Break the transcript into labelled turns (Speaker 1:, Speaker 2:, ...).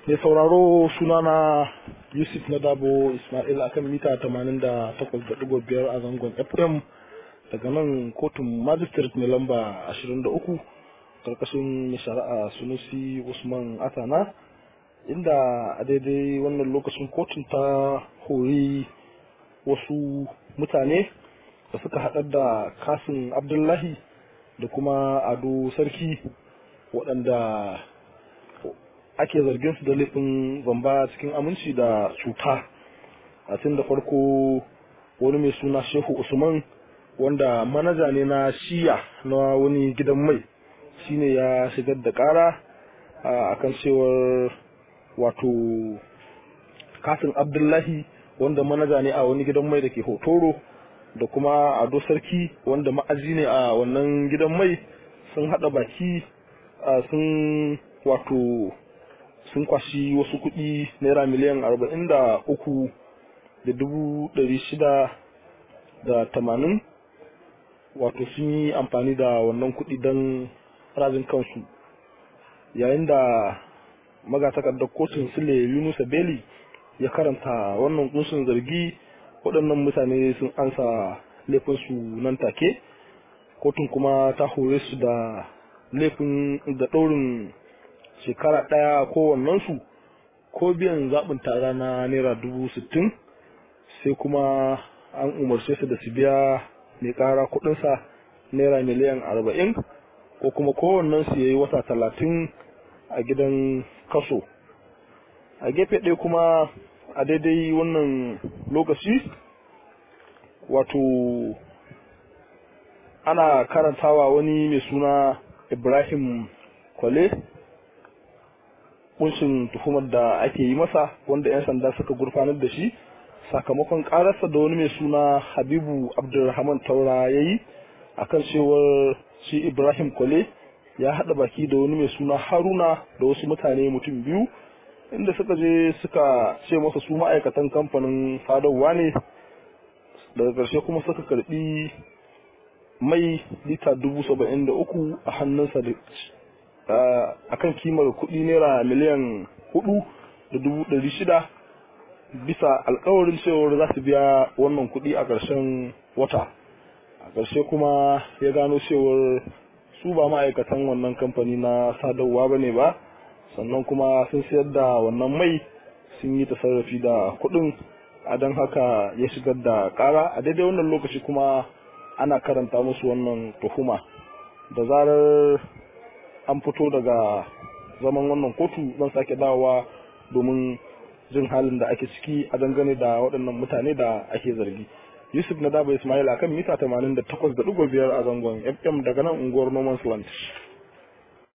Speaker 1: mai sauraro sunana yusuf na dabo ismail akan mita 88.5 a zangon fm daga nan kotun magistrate mai lamba 23 karkashin mai shari'a sunusi usman atana inda a daidai wannan lokacin kotun ta hori wasu mutane da suka haɗar da kasin abdullahi da kuma ado sarki waɗanda ake zargin su da laifin zamba cikin aminci da cuta a tun da farko wani mai suna shehu usman wanda manaja ne na shiya na wani gidan mai shine ya shigar da kara a kan cewar wato kasin abdullahi wanda manaja ne a wani gidan mai da ke hotoro da kuma ado sarki wanda ma'aji ne a wannan gidan mai sun hada baki sun wato sun kwashi wasu kuɗi naira miliyan arba'in da uku da dubu ɗari shida da tamanin wato sun yi amfani da wannan kuɗi don rajin kansu yayin da magatakardar kotun sule yunusa beli ya karanta wannan kunsun zargi waɗannan mutane sun ansa laifinsu nan take kotun kuma ta hore su da laifin da ɗaurin shekara ɗaya kowannensu ko biyan zaɓin tara na naira dubu sittin sai kuma an umarce su da su biya mai ƙara kuɗinsa naira miliyan arba'in ko kuma kowannensu ya yi wata talatin a gidan kaso a gefe ɗaya kuma a daidai wannan lokaci wato ana karantawa wani mai suna ibrahim kwale kunshin tuhumar da ake yi masa wanda 'yan sanda suka gurfanar da shi sakamakon kararsa da wani mai suna habibu abdulrahman taura ya yi akan cewar shi ibrahim kwale ya haɗa baki da wani mai suna haruna da wasu mutane mutum biyu inda suka je suka ce masa su ma'aikatan kamfanin sadarwa ne daga ƙarshe kuma suka karɓi mai lita dubu saba'in da uku a hannunsa a kan kimar kuɗi naira miliyan hudu da dubu ɗari shida bisa alkawarin cewar za su biya wannan kuɗi a ƙarshen wata a ƙarshe kuma ya gano cewar su ba ma'aikatan wannan kamfani na sadarwa ba ne ba sannan kuma sun sayar da wannan mai sun yi tasarrafi da kuɗin a don haka ya shigar da ƙara a daidai wannan lokaci kuma ana karanta musu wannan tuhuma da zarar an fito daga zaman wannan kotu zan sake dawowa domin jin halin da ake ciki a dangane da waɗannan mutane da ake zargi yusuf na daba ismail akan mita 88.5 a zangon fm daga nan unguwar noman's land